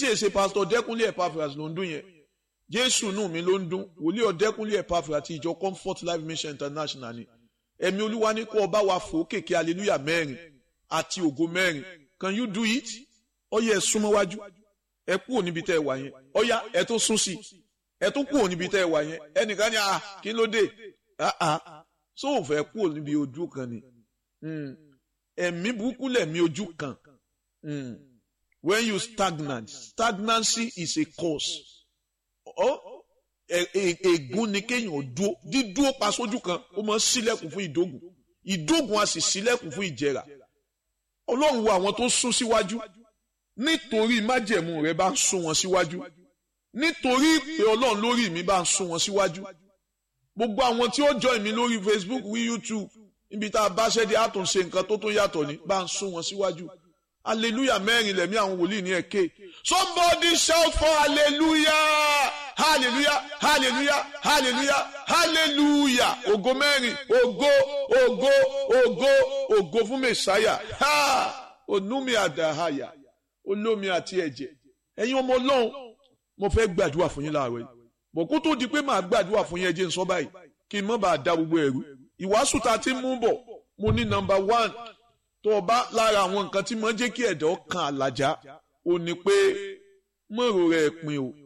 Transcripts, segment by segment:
tí èsè pásítọ̀ dẹ́kunlé Epaphras ló ń dún yẹn jésù nù mí ló ń dún wòlíì ọ̀dẹ́kunlé Epaphras àti ìjọ comfort life mission international ni ẹ̀mí olúwa ní kó ọba wa fò kéèké hallelujah mẹ́rin àti ògo mẹ́rin can you do it ọyẹ ẹ súnmọ́ wájú ẹ kúrò níbi tẹ́ ẹ wà yẹn ọyá ẹ tó sún sí ẹ tó kúrò níbi tẹ́ ẹ wà yẹn ẹnìkan ní ah kí ló dé ah ah so ò fẹ́ kúrò níbi ojú kan ni ẹ̀mí burúkú lẹ̀mí ojú kan when you stagnant stagnancy is a cause ègún ni kéèyàn dúó dídúó pa sójú kan ó máa ń ṣílẹ̀kùn fún ìdógùn ìdógùn a sì ṣílẹ̀kùn fún ìjẹrà ọlọ́run wo àwọn tó sún síwájú nítorí májẹ̀mú rẹ bá ń sún wọn síwájú nítorí pé ọlọ́run lórí mi bá ń sún wọn síwájú gbogbo àwọn tí ó join mi lórí Facebook wí YouTube níbi tá a bá ṣẹ́dí àtúnṣe nǹkan tó tó yàtọ̀ ní bá ń sún wọn síwájú hallelujah mẹ́rin lẹ̀mí àwọn wòlíì ní ẹ̀kẹ́ somebody shout for hallelujah hallelujah hallelujah hallelujah hallelujah ògo mẹ́rin ògo ògo ògo ògo fún mẹ́sáyà ha onúmi àdáhàyà olómi àti ẹ̀jẹ̀ ẹ̀yin ọmọ ọlọ́run mo fẹ́ gbàdúrà fún yín láàárọ̀ yìí bọ̀kú tó di pé màá gbàdúrà fún yín ẹjẹ́ ń sọ báyìí kí n má bàa da gbogbo ẹ̀rú ìwàásù tá a ti mú bọ̀ mo ní nọ́mbà one tó o bá lára àwọn nǹkan tí mo ń jẹ́ kí ẹ̀dọ́ kan àlàjá ò ní pé mọ̀rọ̀ rẹ̀ pin o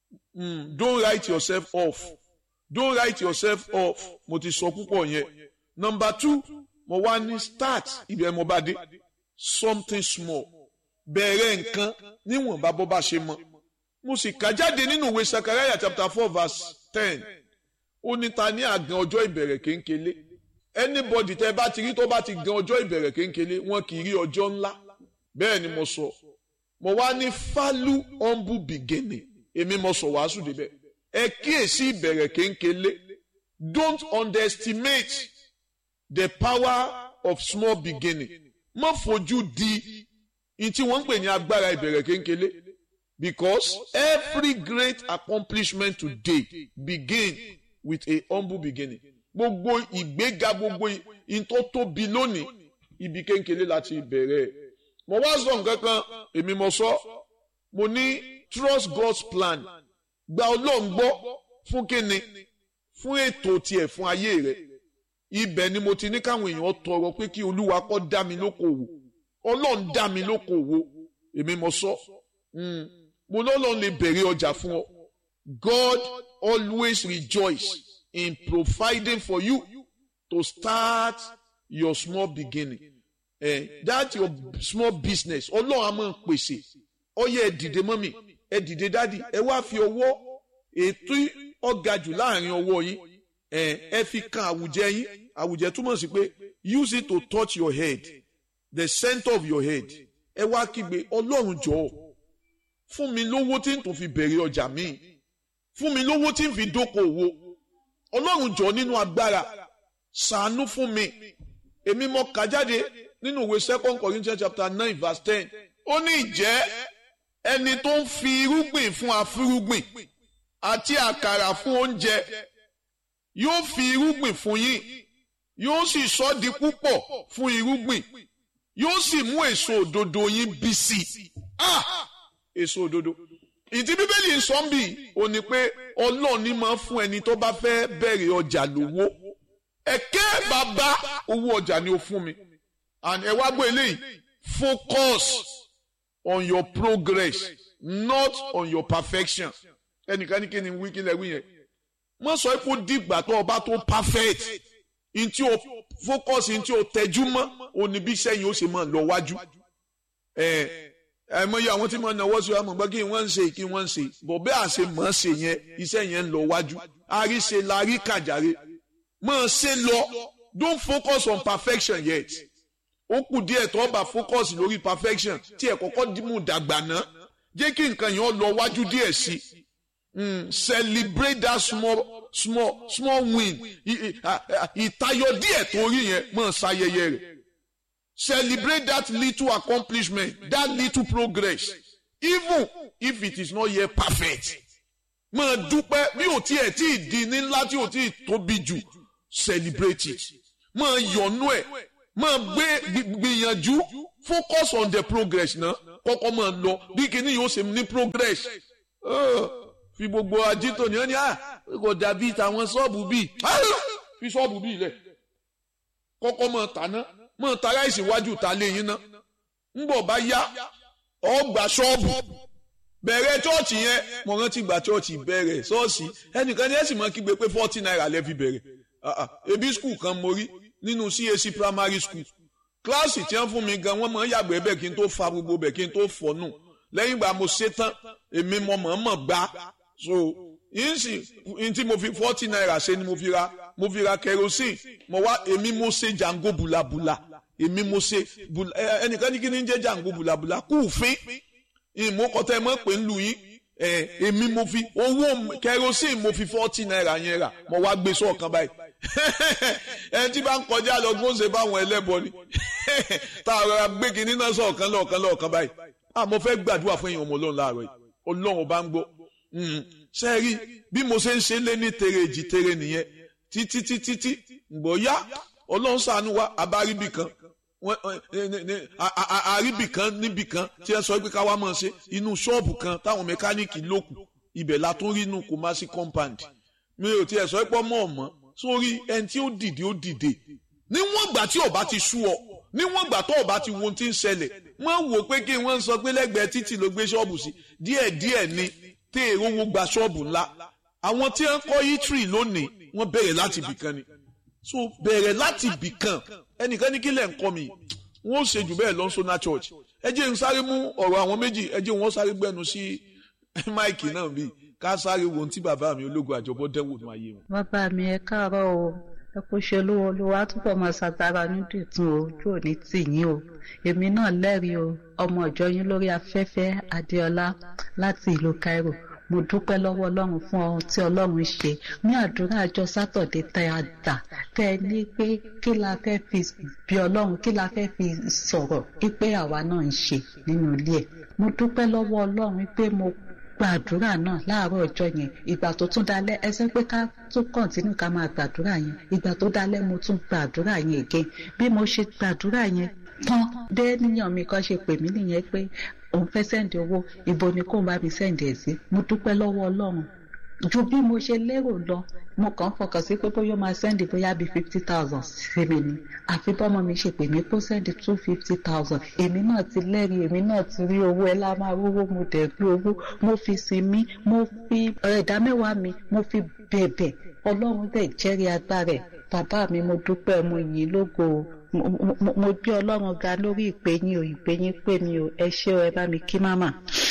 don't write yourself off don't write yourself off mo ti sọ púpọ̀ yẹn nọ́mbà two mo wá ní start ibẹ̀ mo bá dé something small bẹ̀rẹ̀ nǹkan níwọ̀nba bó bá ṣe mọ́ mo sì kà jáde nínú ìwé Sakaraya chapter four verse ten ó ní ta ní àgàn ọjọ́ ìbẹ̀rẹ̀ kéńkélé anybody tẹ́ bá ti rí tó bá ti gan ọjọ́ ìbẹ̀rẹ̀ kéńkélé wọn kì í rí ọjọ́ ńlá bẹ́ẹ̀ ni mo sọ mo wá ní falu humble beginning èmi mo sọ wàásù débẹ̀ ẹ kíyèsí ìbẹ̀rẹ̀ kéńkélé don't underestimate the power of small beginning má fojú di ní tí wọ́n ń pè ní agbára ìbẹ̀rẹ̀ kéńkélé because every great accomplishment today begin with a humble beginning gbogbo ìgbéga gbogbo ìtò tóbi lónìí ibi kéńkélé láti bẹ̀rẹ̀ mo wá sọ nǹkan kan èmi mo sọ mo ní trust God's plan gba ọlọ́run gbọ́ fún kíni fún ètò tiẹ̀ fún ayé rẹ̀ ibẹ̀ ni mo ti ní káwọn èèyàn tọrọ pé kí olúwa kó dá mi lókòwò ọlọ́run dá mi lókòwò èmi mo sọ mo lọ́lọ́run lè bẹ̀rẹ̀ ọjà fún ọ God always rejoice in providing for you to start your small beginning eh, that your small business ọlọ́run a máa pèsè ọyẹ ẹ dìde mọ́mì ẹ dìde dádì ẹ wá fi ọwọ́ ètò ọ̀gá jù láàrin ọwọ́ yín ẹ fi kan àwùjẹ yín àwùjẹ túmọ̀ sí pé use it to touch your head the center of your head ẹ wá kígbe ọlọ́run jọ̀ọ́ fún mi lówó tí n tó fi bẹ̀rẹ̀ ọjà míì fún mi lówó tí n fi dókòwò ọlọ́run jọ̀ọ́ nínú agbára ṣàánú fún mi èmi mo kà jáde nínú ìwé second Corinthians chapter nine verse ten ó ní ìjẹ́ ẹni tó ń fi irúgbìn fún afúrúgbìn àti àkàrà fún oúnjẹ yóò fi irúgbìn fún yín yóò sì sọ di púpọ̀ fún irúgbìn yóò sì mú èso òdodo yín bí sí i ah èso òdodo ìdí bíbélì ń sọ ń bì ó ní pé ọlọ́run ní máa fún ẹni tó bá fẹ́ bẹ̀rẹ̀ ọjà lówó ẹ̀kẹ́ bàbá owó ọjà ni ó fún mi and ẹ wá gbọ́ eléyìí focus on your progress not on your perfection ẹnìkan ní kí ni wí kí lẹ wí yẹn mo sọ pé ó dìgbà tó o bá tó perfect ntí o focus ntí o tẹjú mọ́ òní bí sẹ́yìn ó ṣe máa lọ wájú ẹ ẹ mọ iye àwọn tí mo náwó sí ọmọ gbọ́ kí wọ́n ń ṣe kí wọ́n ń ṣe bọ̀ bẹ́ẹ̀ àṣe mọ̀ ṣe yẹn iṣẹ́ yẹn ń lọ wájú àríṣe la rí kàjàre mọ̀ ṣe lọ don't focus on perfection yet ó kù díẹ̀ tó bá focus lórí perfection tí ẹ̀ kọ́kọ́ mú dàgbà ná jẹ́ kí nǹkan yẹn lọ wájú díẹ̀ sí mm, celebrate that small small small win ìtayọ díẹ̀ tó rí yẹn mọ̀ ṣayẹyẹ rẹ̀ celebrate that little accomplishment that little progress even if it is not yet perfect máa dúpẹ́ bí ò tiẹ̀ tí ì di ní ńlá tí ò tí ì tóbi jù celebrate it máa yọ̀nú ẹ̀ máa gbé gbìyànjú focus on the progress náà kọ́kọ́ máa lọ bí kinní yóò ṣe ní progress fi gbogbo ajito ní ọ́nì kò dàbí tàwọn ṣọ́ọ̀bù bíi fi ṣọ́ọ̀bù bíi lẹ̀ kọ́kọ́ máa tàná máa ta ráìsì wájú ta lé yín ná ńbọ̀ bá yá ọgbà ṣọ́ọ̀bù bẹ̀rẹ̀ chọ́ọ̀chì yẹn mo rántí gba chọ́ọ̀chì bẹ̀rẹ̀ ṣọ́ọ̀ṣì ẹnìkan ní ẹ̀sìn máa kígbe pé forty naira lẹ́ fi bẹ̀rẹ̀ ebi skul kan mo rí nínú CAC primary school kíláàsì tí wọ́n fún mi gan wọ́n máa ń yàgbẹ́ bẹ́ẹ̀ kí n tó fa gbogbo bẹ́ẹ̀ kí n tó fọ́nù lẹ́yìn ìgbà mo ṣe tán èmi mo mọ̀ọ́mọ̀ gbá so yín sì yín tí mo fi forty naira ṣe ni mo fi ra mo fi ra kerosene mo wá èmi mo ṣe jango bulabula èmi mo ṣe ẹnìkan ní kí ni ń jẹ́ jango bulabula kúùfín ìmúkọtẹ́ mọ́ pé ń lu yín èmi mo fi owó kerosene mo fi forty naira yẹn rà mo wá gbé sọ́ọ̀kan báyìí ẹni tí bá ń kọjá lọ gbóǹsẹ̀ báwọn ẹlẹ́bọ ni tá a rọra gbé kinní náà sọ̀kan lọ́ọ̀kan lọ́ọ̀kan báyìí àmọ́ fẹ́ gbàdúrà fún èèyàn ọmọ ọlọ́run láàárọ̀ yìí ọlọ́run bá ń gbọ́ ṣe rí bí mo ṣe ń ṣe lé ní tere èjì tere nìyẹn títí títí tí ǹgbọ́ yá ọlọ́run ṣàánú wa abáríbì kan àríbì kan níbì kan tí ẹ sọ pé ká wá máa ṣe inú ṣọ́ọ̀bù kan táwọn mẹkáníìkì lókù ibẹ̀ la tún rí inú Kumasi compound mi ò tiẹ̀ sọ pé ọmọ ọ̀mọ́ sórí ẹni tí ó dìde ó dìde níwọ̀n ìgbà tí ọba ti sú ọ níwọ̀n ìgbà tó ọba ti wo ohun tí ń ṣẹlẹ̀ wọ́n wò pé kí wọ́n sọ pé lẹ́gbẹ̀ẹ́ títì ló gbé ṣọ́ọ̀bù sí díẹ̀díẹ̀ ni tẹ́ èrò wo gba ṣọ́ọ̀bù ńlá àwọn tí wọ́n kọ́ yítírì lónìí wọ́n bẹ̀rẹ̀ láti ibì kan ni so bẹ̀rẹ̀ láti ibì kan ẹnìkan ní kí lẹ̀ ń kọ́ mi wọ́n ó ṣe jù bẹ́ẹ̀ lọ sọ́nà church ẹ jẹ́ n sáré mú ọ̀rọ̀ àwọn méjì ẹ jẹ́ wọ́n sáré gbẹ́nu sí máìkì náà bíi ká sáré wo ohun tí bàbá mi ológun àjọbọ dẹ́wò ní ayé wọn. bàbá mi ẹ káàárọ̀ o ẹ kó ṣe olówó olówó àtúbọ̀ máa ṣàtàrà nídìtún o ojú òní tì yín o èmi náà lẹ́rìí o ọmọ ìjọ yín lórí afẹ́fẹ́ adéọlá láti ìlú Cairo mo dúpẹ́ lọ́wọ́ ọlọ́run fún ohun tí ọlọ́run ṣe ní àdúrà àjọ sátọ̀dé tẹ́ a dà tẹ́ ẹ ní pé kí la fẹ́ fi bí ọlọ́run kí la fẹ́ fi sọ̀rọ̀ pé àwa náà ń ṣe nínú ilé ẹ̀ mo dúpẹ́ lọ́wọ́ ọlọ́run pé mo gbàdúrà náà láàárọ̀ ọjọ́ yẹn ìgbà tó tún dalẹ́ ẹsẹ̀ pé ká tún kọ̀ǹtínú ká máa gbàdúrà yẹn ìgbà tó dalẹ́ mo tún gbàdúrà yẹn again bí mo ṣe gbàdúrà yẹn tán dé níyàn mi kan ṣe pè mí nìyẹn pé òun fẹ́ sẹ́ǹdì owó ibo ni kóun bá mi sẹ́ǹdì ẹ̀ sí mo dúpẹ́ lọ́wọ́ ọlọ́run ju bí mo ṣe lérò lọ mo kàn fọkàn sí pé bóyá ó máa sẹ́ndì bóyá bíi fifty thousand sí mi ni àfi bọ́mọ mi ṣe pè mí kó sẹ́ndì two fifty thousand èmi náà ti lẹ́rìí èmi náà ti rí owó ẹ lá máa rówó mo dẹ̀ rí owó mo fi sinmi mo fi ẹ̀dá mẹ́wàá mi mo fi bẹ̀bẹ̀ ọlọ́run dẹ̀ jẹ́rìí agbára ẹ̀ bàbá mi mo dúpẹ́ mo yìn lógo mo gbé ọlọ́run ga lórí ìpè yín o ìpè yín pè mí o ẹ ṣé o ẹ bá mi kí máma.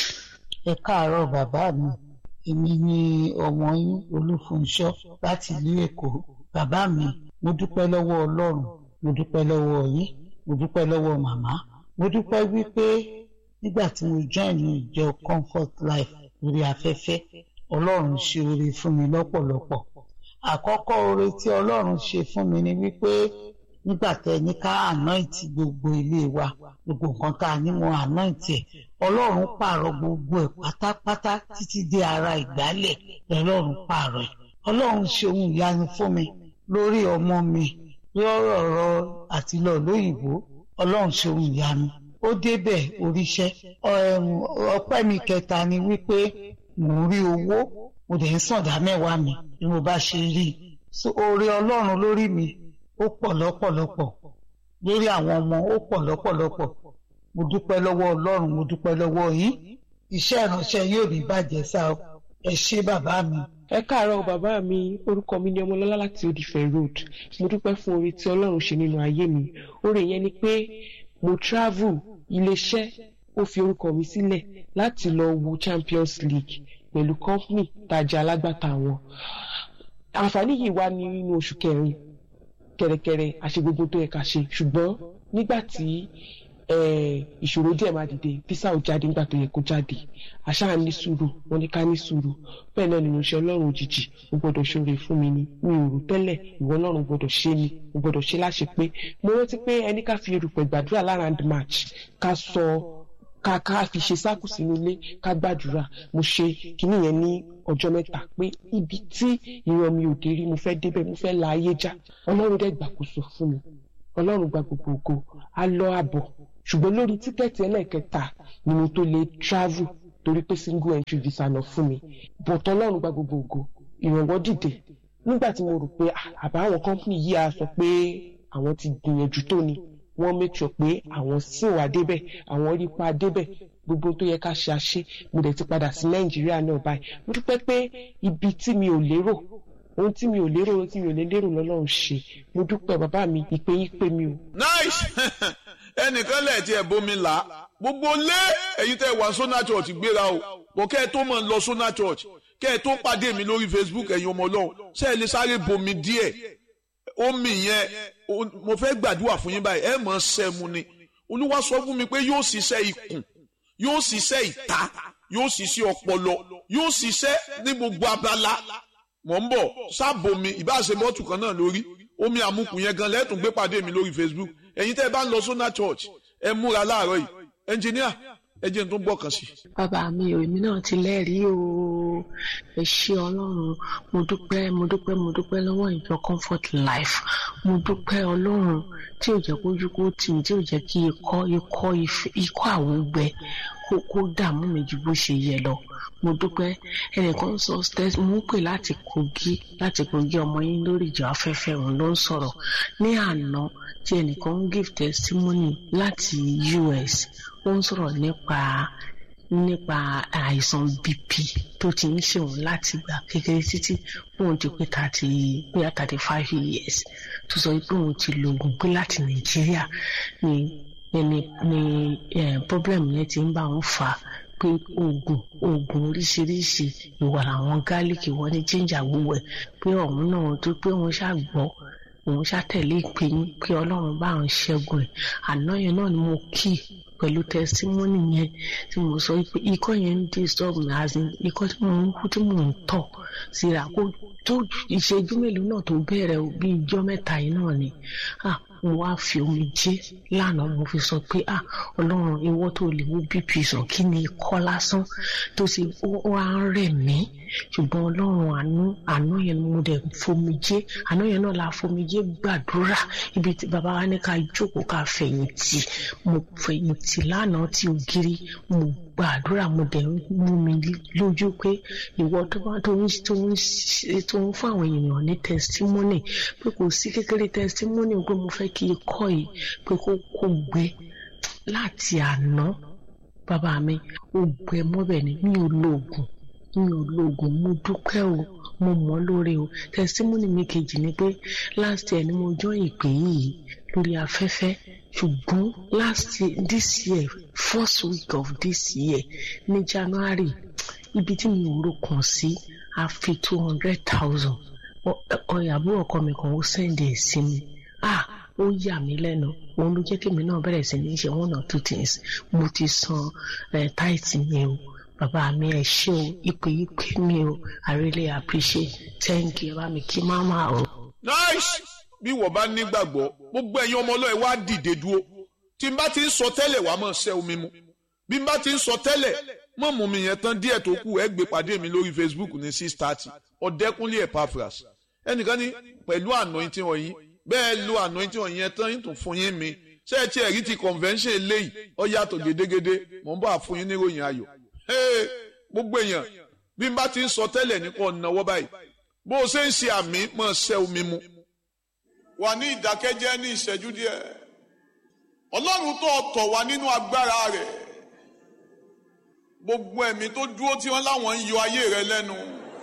ẹ káàárọ̀ bàbá mi èmi ni ọmọ yín olúfunṣọ́ láti ìlú èkó bàbá mi mo dúpẹ́ lọ́wọ́ ọlọ́run mo dúpẹ́ lọ́wọ́ yín mo dúpẹ́ lọ́wọ́ màmá mo dúpẹ́ wípé nígbà tí mo join ìjọ comfort life lórí afẹ́fẹ́ ọlọ́run ṣe oore fún mi lọ́pọ̀lọpọ̀ àkọ́kọ́ oore tí ọlọ́run ṣe fún mi ni wípé nígbà tẹ ní ká anoint gbogbo ilé wa gbogbo nǹkan tá a ní mo anoint ẹ ọlọ́run pààrọ̀ gbogbo ẹ̀ pátápátá títí dé ara ìgbálẹ̀ lọ́lọ́run pààrọ̀ ẹ̀ ọlọ́run ṣe ohun ìyanu fún mi lórí ọmọ mi lórí ọ̀rọ̀ àti lọ lóyìnbó ọlọ́run ṣe ohun ìyanu ó débẹ̀ oríṣẹ́ ọpẹ́ mi kẹta ni wípé mò ń rí owó mo dẹ̀ ń sàndá mẹ́wàá mi bí mo bá ṣe rí i oore ọlọ́run lórí mi ó pọ̀ lọ́pọ̀lọpọ̀ lórí àwọn ọmọ ó pọ̀ lọ́pọ̀lọpọ̀ mo dúpẹ́ lọ́wọ́ ọlọ́run mo dúpẹ́ lọ́wọ́ yín iṣẹ́ ìránṣẹ́ yóò ní bàjẹ́ sá o ẹ ṣé bàbá mi. ẹ káàárọ̀ bàbá mi orúkọ mi ni ọmọlọ́lá láti odìfẹ́ road mo dúpẹ́ fún oore tí ọlọ́run ṣe nínú ayé mi oore yẹn ni pé mo travel iléeṣẹ́ ó fi orúkọ mi sílẹ̀ láti lọ wo champions league pẹ̀lú company tajà alágbàtà wọn àǹfààní yìí wá ní nínú oṣù kẹrin kẹrẹkẹrẹ àṣe gbogbo tó yẹ ká ṣe ṣùgbọ́n nígbà tí ìṣòro díẹ̀ máa dìde físà ò jáde nígbà tó yẹ kó jáde àṣà ní sùúrù wọn ní ká ní sùúrù bẹ́ẹ̀ náà nínú iṣẹ́ ọlọ́run òjijì ó gbọ́dọ̀ ṣoore fún mi ni mi ò rò tẹ́lẹ̀ ìwọ ọlọ́run gbọ́dọ̀ ṣe ni ó gbọ́dọ̀ ṣe láṣẹ pé mo rántí pé ẹni ká fi erùpẹ̀ gbàdúrà lára and match ká sọ ká ká fi ṣe sáàkù sínú ilé ká gbàdúrà mo ṣe kinní yẹn ní ọjọ́ mẹ́ta pé ibi tí ìran mi ò dé rí mo fẹ́ débẹ̀ mo fẹ́ la ayé já ọlọ́run dẹ̀ gbàkóso fún mi ọlọ́run gba gbogbo ògo á lọ àbọ̀ ṣùgbọ́n lórí tíkẹ́ẹ̀tì ẹlẹ́ẹ̀kẹta ni mo tó lè travel torí pé single entry visa lọ fún mi bọ̀tọ̀ ọlọ́run gba gbogbo ògo ìrànwọ́ dìde nígbà tí mo rò pé àbáwọn company yìí á sọ pé àwọn ti gbìyànjú tó ni wọ́n make sure pé àwọn sì wà débẹ̀ àwọn rí pa débẹ̀ gbogbo tó yẹ ká ṣe àṣe mo dẹ̀ ti padà sí nàìjíríà náà báyìí mo dúpẹ́ pé ibi tí mi ò lérò ohun tí mi ò lérò ohun tí mi ò lè lérò lọ́lọ́run ṣe mo dúpẹ́ bàbá mi ìpè yín pé mi o. nice ẹnìkan lẹ̀ tí ẹ̀ bómi là á gbogbo lé èyí tẹ́ wà sọ́nà church gbéra o bọ̀ kẹ́ ẹ tó mọ̀ lọ sọ́nà church kẹ́ ẹ tó pàdé mi lórí facebook ẹ̀yin ọmọ ọlọ́run ṣé ẹ lè sáré bomi díẹ̀ omi yẹn mo fẹ́ gbàdúrà fún yín báyìí ẹ mọ̀ sẹ́mu ni olúwa sọ fún mi pé yóò ṣiṣẹ́ ikùn yóò ṣiṣẹ́ ìta yóò ṣiṣẹ́ ọpọlọ yóò ṣiṣẹ́ ní gbogbo abala mọ̀ ń bọ̀ sábòmi ìbáṣe bọ́tù kan náà lórí omi àmukù yẹn gan lẹ́tùn gbé pàdé mi lórí facebook ẹ̀yin tẹ́ ẹ bá ń lọ sọ́nà church ẹ múra láàárọ̀ yìí ẹnjìníà ẹ jẹ́ n tó gbọ́ kan sí. bàbá mi ò èmi náà ti lẹ́rìí o ẹ ṣé ọlọ́run mo dúpẹ́ mo dúpẹ́ mo dúpẹ́ lọ́wọ́ ìjọ comfort life mo dúpẹ́ ọlọ́run tí ò jẹ́ kójú kó tì mí tí ò jẹ́ kí ikọ́ ikọ́ ikọ́ àwọn gbẹ kó kó dààmú mi ju bó ṣe yẹ lọ mo dúpẹ́ ẹnìkan sọ mo ń pè láti kogi láti kogi ọmọ yín lórí ìjọ afẹ́fẹ́ òun ló ń sọ̀rọ̀ ní àná tí ẹnìkan ń give testimony láti US ó ń sọ̀rọ̀ nípa nípa àìsàn bp tó ti ń ṣe òun láti gbà kékeré títí òun ti pé thirty bóyá thirty five years tó sọ pé òun ti lo oògùn pé láti nàìjíríà ni ni ni problem yẹn ti ń bá òun fà á pé oògùn oògùn oríṣiríṣi ìwà àwọn gálíkì wọn ní jíjà gbogbo ẹ pé ọ̀hún náà tó pé òun ṣàgbọ́ òun ṣàtẹ̀lé ìpè yín pé ọlọ́run bá òun ṣẹ́gun ẹ̀ àná yẹn náà ni mo kí pẹ̀lú tẹsítímọ́nì yẹn tí mo sọ pé ikọ́ yẹn ń disturb mi as in ikọ́ tí mo ń kú tí mo ń tọ̀ síra kó tó ìṣẹ́jú mélòó náà tó bẹ̀rẹ̀ bí ijọ́ mẹ́ta yìí náà ni mo wá fi omi jẹ́ lánàá mo fi sọ pé ah ọlọ́run ìwọ tó lè wo bp sàn kí ni ikọ́ lásán tó ṣe ó wá ń rẹ̀ mí ṣùgbọ́n ọlọ́run àánú àánú yẹn mo dẹ̀ fomi jẹ́ àánú yẹn náà la fomi jẹ́ gbàdúrà ibi tí bàbá wa ní ká jókòó ká fẹ̀yìntì mo fẹ̀yìntì lánàá tí ògiri mo gbàdúrà mo dẹ̀ mú mi lójú pé ìwọ tó bá tó ń tó ń tó ń fún àwọn èèyàn ní testimony pé kò sí kékeré testimony pé mo fẹ́ kí ikọ́ yìí pé kó kó gbé láti àná bàbá mi ó gbẹ mọ́bẹ̀ ni mi ò lo oògùn mi ò lo oògùn mo dúpẹ́ o mo mọ̀ lóore o testimony mi kejì ni pé last year ni mo join ìpè yìí lórí afẹ́fẹ́ ṣùgbọ́n last year this year first week of this year ní January ibi tí mi ò ro kàn sí a fi two hundred thousand ọ̀yàbọ̀ ọkọ mi kan ó sẹ́ndì ẹ̀ sí mi ah ó yà mí lẹ́nu òun ló jẹ́ kí èmi náà bẹ̀rẹ̀ sí ní ṣe one or two things mo ti san táìtì mi o bàbá mi ẹ ṣé o ìpè ìpè mi o I really appreciate thank you bá mi kí máma o. nice bí wọ́n bá nígbàgbọ́ gbogbo ẹ̀yin ọmọ ọlọ́ọ̀ wá dìde dúró tí n bá ti ń sọ tẹ́lẹ̀ wàá máa ṣẹ́ omi mu bí n bá ti ń sọ tẹ́lẹ̀ mọ̀ mú mi yẹn tán díẹ̀ tó kù ẹ gbé pàdé mi lórí Facebook ní six thirty ọ̀dẹ́kúnlé Epaphras ẹnìkan ní pẹ̀lú anointing wọ̀nyí bẹ́ẹ̀ lo anointing wọ̀nyí yẹn tán tó fún yín mi ṣé ẹ ti ẹ̀rí ti convention eléyìí ó yàtọ̀ gédégédé mò ń bá fún yín níròyìn ayọ̀ gbogbo èèyàn bí n bá ti ń sọ tẹ́lẹ̀ nípa ọ̀nàwọ́ báyìí bó o ṣe ń ṣe àmì mọ̀ ṣẹ́ omi mu. wà ní ìdákẹ́jẹ́ ní ìṣẹ́jú díẹ̀ ọlọ́run tó tọ̀ wá nínú agbára rẹ̀ gbogbo ẹ̀mí tó dúró tí wọ́n láwọn ń yọ ayé rẹ lẹ́nu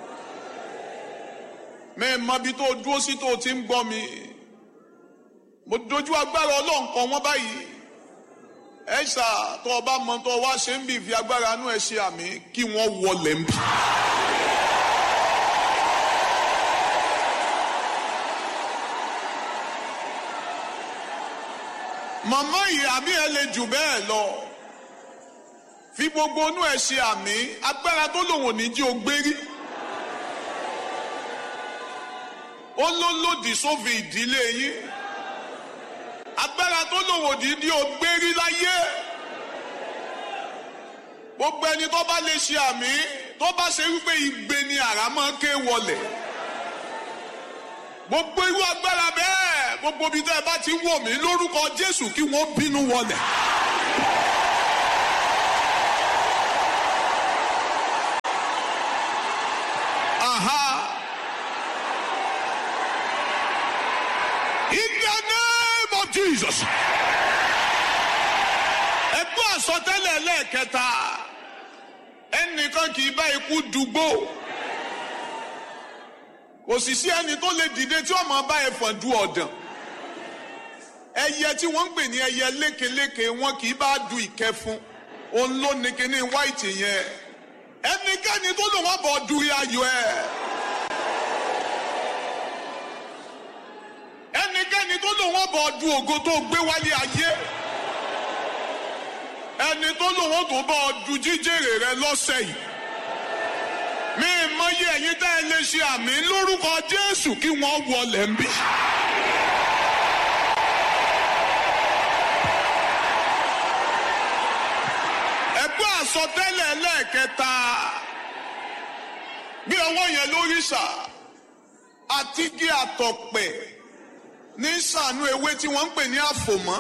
mẹ́ẹ̀mọ́ bí tó dúró sí tó ti ń gbọ́ mi mo dojú agbára ọlọ́run kan wọ́n báyìí ẹ ṣá tó o bá mọ tó o wá ṣe ń bì fi agbára inú ẹ ṣe àmì kí wọ́n wọlé ń bì. màmá yìí àmì ẹ lè jù bẹ́ẹ̀ lọ fi gbogbo inú ẹ ṣe àmì agbára tó lòun ò ní jí o gbé rí ó ló lòdì sófin ìdílé yín agbára tó lòun ò ní jí o gbé rí láyé gbogbo ẹni tó bá lè ṣe àmì tó bá ṣe wípé igbe ni àrá máa ń ké wọlẹ̀ gbogbo irú agbára bẹ́ẹ̀ gbogbo ibi tẹ́ ẹ bá ti wọ̀ mí lórúkọ Jésù kí wọ́n bínú wọlẹ̀. tẹ́lẹ̀ lẹ́ẹ̀kẹta ẹnìkan kì í bá ikú dùgbò kò sì sí ẹni tó lè dìde tí ó máa bá ẹfọ̀n du ọ̀dàn ẹyẹ tí wọ́n ń pè ní ẹyẹ lékeléke wọn kì í bá du ìkẹfun òun ló ní kíní white yẹn ẹnikẹ́ni tó lò wọ́n bọ̀ du ayọ̀ ẹ̀ ẹnikẹ́ni tó lò wọ́n bọ̀ du ògo tó gbé wálé ayé ẹni tó lò wọ́n tó bọ̀ du jíjèrè rẹ lọ́sẹ̀ yìí mi mọyì ẹ̀yin tẹ́ ẹ lè ṣe àmì lórúkọ Jésù kí wọ́n wọlé ń bí. ẹgbẹ́ àsọtẹ́lẹ̀ lẹ́ẹ̀kẹta bí ọwọ́ yẹn lórí sà àti gé àtọ̀pẹ̀ ní sànú ewé tí wọ́n ń pè ní àfòmọ́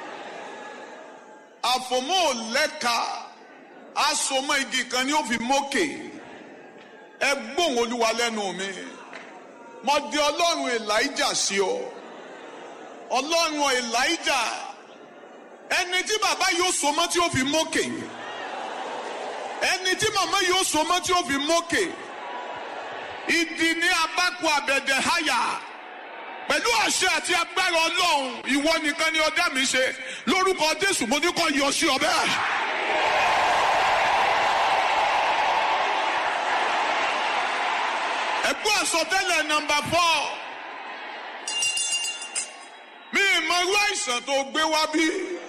àfòmọ́ ò lẹ́ka asomọ́ igi kan ni ó fi mókè ẹ gbóhùn olúwa lẹ́nu mi mo di ọlọ́run elijah sí ọ ọlọ́run elijah ẹni tí bàbá yóò so mọ́ tí ó fi mókè ẹni tí màmá yóò so mọ́ tí ó fi mókè ìdí ní abákò àbẹ̀dẹ̀ háyà pẹ̀lú àṣẹ àti agbára ọlọ́run ìwọ nìkan ni ọdá mi ṣe lórúkọ jésù mo ní kó yọ sí ọ bẹ́ẹ̀. ẹ̀gbọ́n àsọtẹ́lẹ̀ nọ́mbà fọ́ mi ìmọ̀ irú àìsàn tó gbé wá bí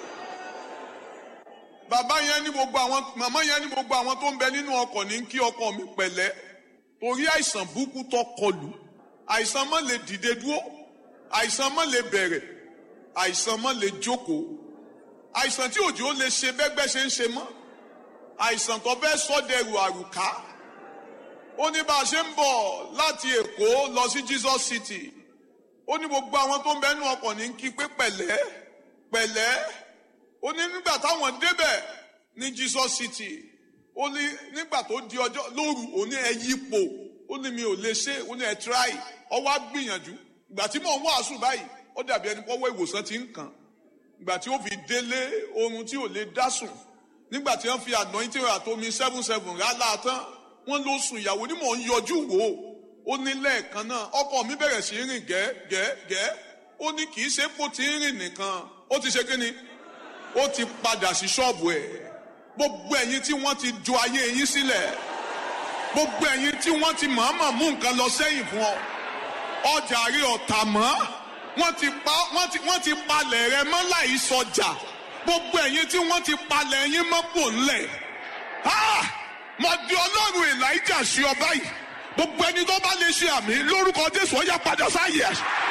bàbá yẹn ní gbogbo àwọn màmá yẹn ní gbogbo àwọn tó ń bẹ nínú ọkọ̀ ní kí ọkọ mi pẹ̀lẹ́ torí àìsàn burúkú tó kọlù àìsàn má lè dìde dúró àìsàn má lè bẹ̀rẹ̀ àìsàn má lè jókòó àìsàn tí òjò lè ṣe bẹ́gbẹ́ ṣe ń ṣe mọ́ àìsàn tó fẹ́ sọ́dẹ̀rù àrùká ó ní bá a ṣe ń bọ̀ láti èkó lọ sí Jesus City ó ní gbogbo àwọn tó ń bẹ nínú ọkọ̀ ní kí pé pẹ̀lẹ́ pẹ̀lẹ́ ó ní nígbà táwọn débẹ̀ ní Jesus City ó ní nígbà tó di ọjọ́ lóru ó ní ẹ yípo ó ní mi ò lè ṣe ó ní ẹ try ọ wá gbìyànjú ìgbà tí mò ń wàásù báyìí ó dàbí ẹni pọ́wọ́ ìwòsàn ti ń kàn ìgbà tí ó fi délé oorun tí ò lè dá sùn nígbà tí wọ́n fi anointing àtomi seven seven rálá tán wọ́n ló sùn ìyàwó ní mò ń yọjú wò ó ó ní lẹ́ẹ̀kan náà ọkọ mi bẹ̀rẹ̀ sí rìn gẹ́gẹ́gẹ́ ó ní kì í ṣe kó ti ń rìn nìkan ó ti ṣe kí ni ó ti padà sí ṣọ́ọ̀bù ẹ̀ gbogbo ẹ̀yin tí wọ́n ti ju ayé yín sílẹ̀ gbogbo ẹ̀yin tí wọ́n ti mọ̀ọ́mọ̀ mú nǹkan lọ sẹ́yìn fún ọ ọjà rí ọ̀tà mọ́ wọ́n ti pa wọ́n ti wọ́n ti palẹ̀ rẹ mọ́ láì sọjà gbogbo ẹ̀yin tí wọ́n ti palẹ̀ yín mọ́ pò ńlẹ̀ mo di ọlọ́run elijah sí ọ báyìí gbogbo ẹni tó bá lè ṣe àmì lórúkọ jésù ó yá padà sáyẹ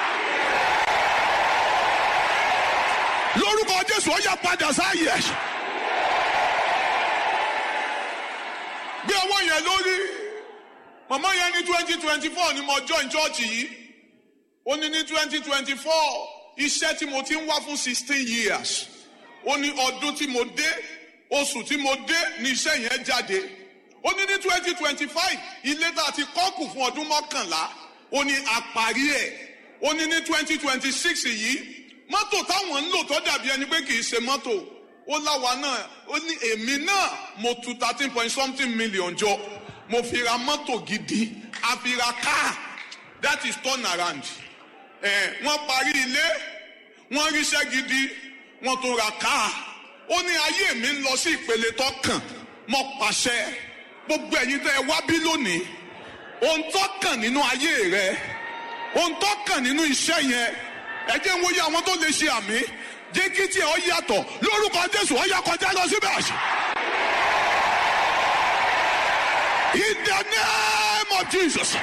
lórúkọ jésù ó yá padà sáyẹ gbé ọwọ́ yẹn lórí màmá yẹn ní twenty twenty four ni mo join church yìí ó ní ní twenty twenty four iṣẹ́ tí mo ti ń wá fún sixteen years ó ní ọdún tí mo dé oṣù tí mo dé ní iṣẹ́ yẹn jáde ó ní ní twenty twenty five ilé tá a ti kọ́kù fún ọdún mọ́kànlá ó ní àparí ẹ̀ ó ní ní twenty twenty six yìí mọ́tò táwọn ń lò tó dàbí ẹni pé kì í ṣe mọ́tò ó láwa náà ó ní èmi náà mo tu thirteen point something million jọ mo fi ra mọ́tò gidi a fi ra car that is turn around ẹ̀ wọ́n parí ilé wọ́n ríṣẹ́ gidi wọ́n tó ra car ó ní ayé mi ń lọ sí ìpele tó kàn mo pàṣẹ gbogbo ẹ̀yin tẹ́ ẹ wá bí lónìí ohun tó kàn nínú ayé rẹ ohun tó kàn nínú iṣẹ́ yẹn ẹ jẹ́ ń wòye àwọn tó lè ṣe àmì jẹ́ kí tí ọ yàtọ̀ lórúkọ Jésù ọ yà kọjá lọ síbẹ̀. In the name of Jesus.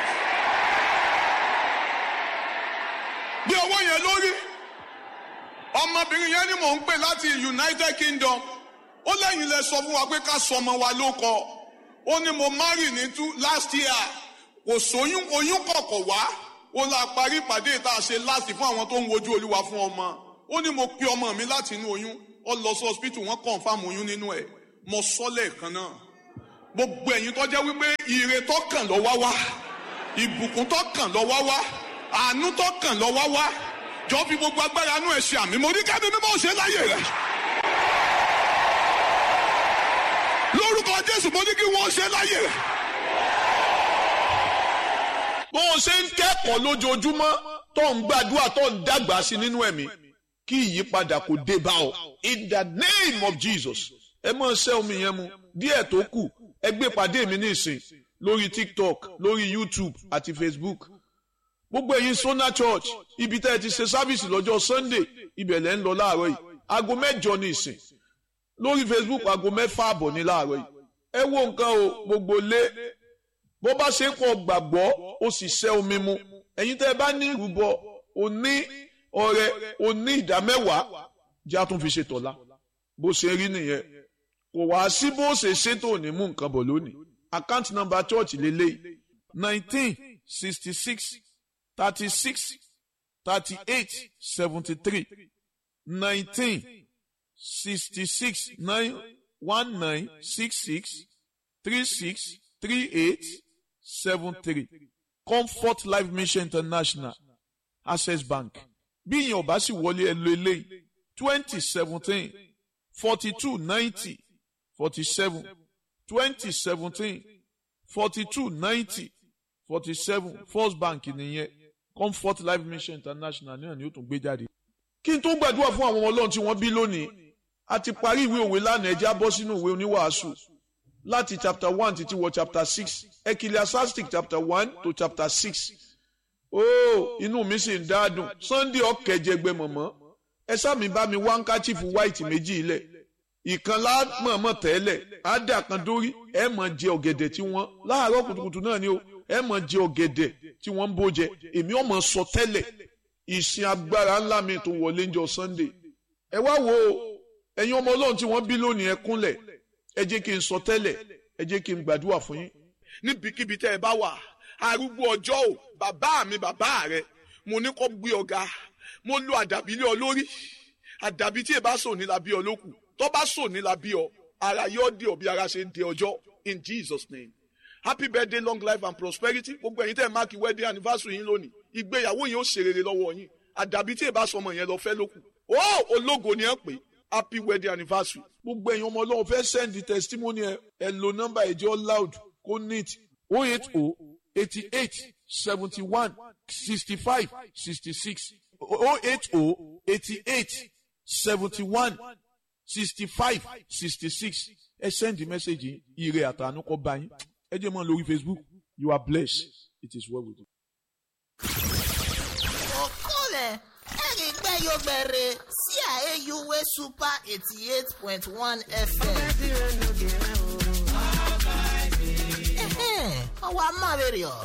Bí ọwọ́ yẹn lórí ọmọbìnrin yẹn ni mò ń pè láti United Kingdom ó lẹ́yìn lẹ sọ fún wa pé ká sọ ọmọ wa ló kọ ó ní mo marry ní two last year kò sóyún oyún kọ̀kọ̀ wá ó la parí ìpàdé tá a ṣe láti fún àwọn tó ń wojú olúwa fún ọmọ ó ní mo pe ọmọ mi láti inú oyún ó lọ sí hospital wọ́n confam oyún nínú ẹ̀ mo sọ lẹ́ẹ̀kan náà gbogbo ẹ̀yin tó jẹ́ wípé ire tó kàn lọ wá wá ìbùkún tó kàn lọ wá wá àánú tó kàn lọ wá wá jọ fi gbogbo agbára inú ẹ̀ ṣe àmì mo ní kẹ́mi mímọ́ ṣe láyè rẹ̀. lórúkọ jésù mo ní kí wọ́n ṣe láyè rẹ̀. bó o ṣe ń kẹ́kọ̀ọ́ lójoojúmọ́ tó ń gbàdúrà tó ń dàgbà sí nínú ẹ̀mí kí ìyípadà kò dé bá ọ in the name of jesus ẹ mọ̀ ṣẹ́ omi yẹn mu díẹ̀ tó kù ẹ gbé pàdé mi ní ìsìn lórí tiktok lórí youtube àti facebook gbogbo ẹ̀yin sona church ibi tẹ́ ẹ ti ṣe sáfìsì lọ́jọ́ sunday ibẹ̀ lẹ́ ń lọ láàárọ̀ yìí aago mẹ́jọ ní ìsìn lórí facebook aago mẹ́fà àbọ̀ ní láàárọ̀ yìí ẹ wo nǹkan o gbogbo lé bó bá ṣe ń kọ gbàgbọ́ ó sì ṣẹ́ omi mu ẹ̀yin tẹ́ ẹ bá ní ìrúbọ òní ọrẹ òní ìdámẹ́wàá jẹ́ àtún fi ṣe tọ̀la bó ṣe rí nìyẹn kò wá sí bó ṣe ṣètò ní mú nǹkan bọ̀ lónìí account number church lélẹ́yìí nineteen sixty six thirty six thirty eight seventy three nineteen sixty six nine one nine six six three six three eight seven three comfort life mission international access bank bí ìyẹn ọba sì wọlé ẹ lo eléyìí twenty seventeen forty two ninety forty seven twenty seventeen forty two ninety forty seven first bank nìyẹn comfort life mission international náà ni ó tún gbé jáde. kí n tó gbàdúrà fún àwọn ọmọ ọlọ́run tí wọ́n bí lónìí a ti parí ìwé òwe lánàá ẹjẹ́ á bọ́ sínú ìwé oníwàásù láti chapter one títí wọ chapter six ecclesiastic chapter one to chapter six ooo inú mi sì ń dáadùn sunday ọ̀kẹ́jẹgbẹ́ mọ̀mọ́ ẹ sáàmì bá mi wá handkerchief white méjì ilẹ̀ ìkan lámọ̀ọ́mọ̀ tẹ́lẹ̀ ádà kan dórí ẹ mọ̀ jẹ ọ̀gẹ̀dẹ̀ tí wọ́n láàárọ̀ kùtùkùtù náà ni o ẹ mọ̀ jẹ ọ̀gẹ̀dẹ̀ tí wọ́n ń bó jẹ èmi ọmọ sọ tẹ́lẹ̀ ìsìn agbára ńlá mi tó wọlé ń jọ sunday ẹ wá wo ẹ̀yin ọmọ ọlọ́run tí wọ́n bí lónìí ẹ kúnlẹ̀ ẹ jẹ́ kí n sọ tẹ́lẹ̀ ẹ jẹ́ kí n gbàdúrà fún yín. níbikíbi tẹ́ ẹ bá wà arúgbó ọjọ́ ò bàbá mi bàbá rẹ mo ní kó gbé ọ̀gá mo lo àdàbí lé ọ lórí àdàbí tí ẹ bá sọ ní la bí ọ lókù tó bá sọ ní la bí ọ ara yóò di ọ bí ara ṣe ń di ọjọ́ in Jesus name happy birthday long life and prosperity gbogbo ẹ̀yin tẹ́ ẹ máàkì wedding anniversary yín lónìí ìgbéyàwó yín ó ṣe rere lọ́wọ́ yín àdàbí tí ẹ bá sọmọ yẹn lọ fẹ́ lókù ó ológo ni ẹ pè happy wedding anniversary gbogbo ẹ̀yin ọmọ ọlọ́run fẹ́ send testimony ẹ ẹ lo nọ́mbà ẹ̀jẹ̀ loud kó neat o eight o eighty eight seventy one sixty five sixty six o eight o eighty eight seventy one sixty five sixty six ẹ send the message yìí ire àtàánú kọ́ bá yín ẹ jẹ́ mọ́ lórí facebook you are blessed it is well with you. okole erigbeyogbere sí àyèyúwé super eighty eight point one fm. ọwọ́ amáwèrè ọ̀.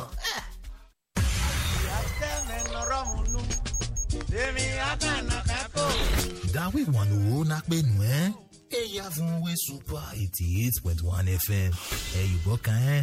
Dawe wanu na pe nu ẹ. Eya fún we super eighty eight point one FM. Ẹ yùbọ̀ kan ẹ́.